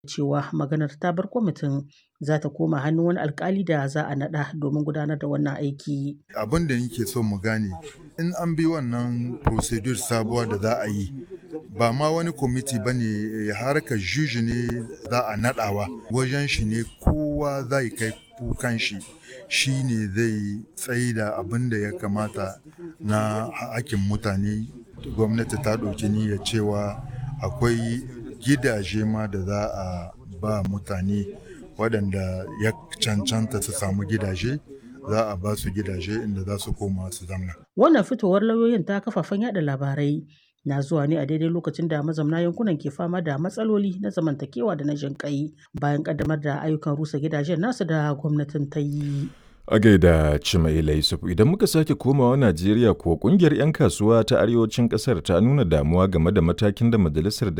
cewa maganar ta bar kwamitin za ta koma hannun wani alkali da za a naɗa domin gudanar da wannan aiki. Abin da nake so mu gane in an bi wannan procedure sabuwa da za a yi ba ma wani kwamiti ba ne harkar juji ne za a naɗawa wajen shi ne kowa zai kai kukan shi shi ne zai tsaye da abin da ya kamata na hakin mutane gwamnati ta ɗauki niyyar cewa akwai gidaje ma da za a ba mutane waɗanda ya cancanta su samu gidaje za a ba su gidaje inda za su koma su zamna. Wannan fitowar lauyoyin ta kafafen yada labarai na zuwa ne a daidai lokacin da mazamna yankunan ke fama da matsaloli na zamantakewa da na jinƙai bayan ƙaddamar da ayyukan rusa gidajen nasu da gwamnatin ta yi. A gaida Cimaila Yusuf idan muka sake komawa Najeriya kuwa kungiyar 'yan kasuwa ta arewacin ƙasar ta nuna damuwa game da matakin da majalisar